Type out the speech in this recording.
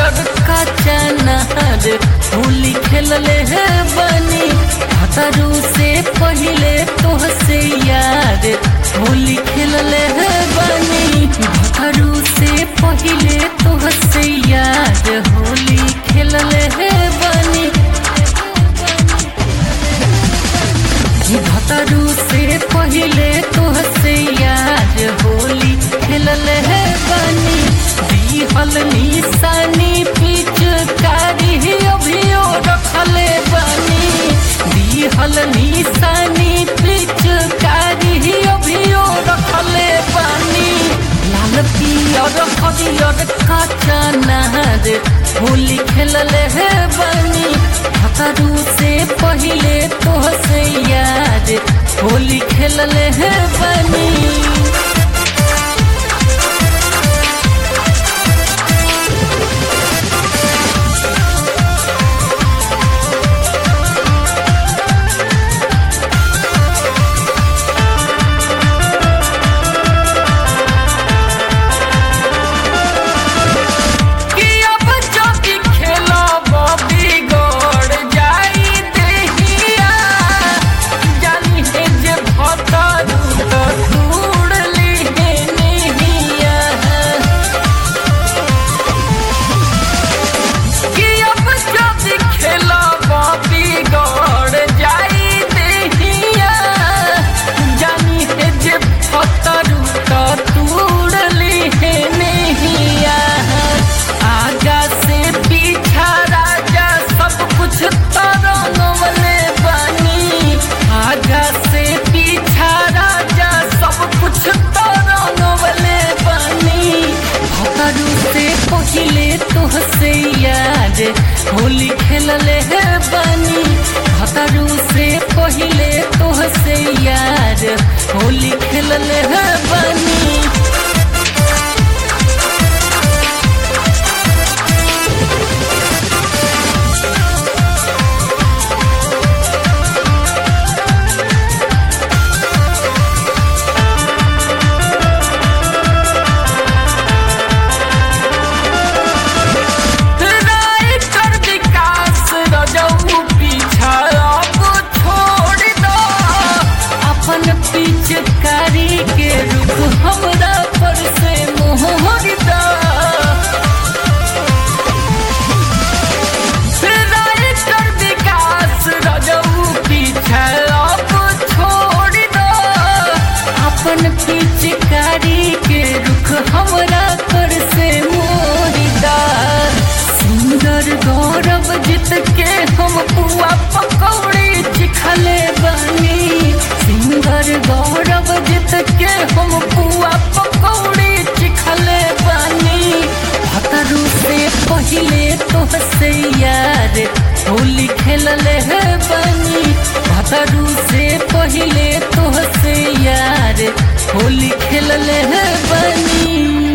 पियर कच्चा नहर होली खेलले है बनी भतरू से पहिले तोहसे यार होली खेलले है बनी भतरू से पहिले तोहसे यार होली खेलले है बनी भतरू से पहिले तोहसे यार होली खेलले है बनी दिहल निशानी पिचकारी अभियो रखले बनी दिहल निशानी पिचकारी अभियो रखले बनी लाल पियर हरियर कच्चा नहर होली खेलले है बनी भतरू से पहिले तोहसे यार होली खेलले है बनी कि अब जदि खेलब बिगड़ जाई देहिया जानी हे जे भतरू त तूड़ लिहे नहिया कि अब जदि खेलब बिगड़ जाई देहिया जानी हे जे भतरू त तूड़ लिहे नहिया आगा से पीछा राजा सब कुछ तरंगवले बानी आगा से पीछा राजा सब कुछ तरंगवले बानी भतरू से पहिले तोहसे यार होली खेलले है बानी भतरू से पहिले तोहसे यार होली खेलले है बानी राइटर विकास रजऊ पीछा अब छोड़ दो अपन पिचकारी के रुख हमरा पर से मोहर दो राइटर विकास रजऊ पीछा अब छोड़ दो अपन पिचकारी के रुख हमरा पर से मोहिदा सुंदर गौरव जित के हम पुआ पकौड़ी चिखले बनी सुंदर गौरव जित के हम पुआ पकौड़ी चिखले बनी भतरू से पहिले तोहसे यार होली खेलले है बनी भतरू से पहिले तोहसे यार होली खेलले है बनी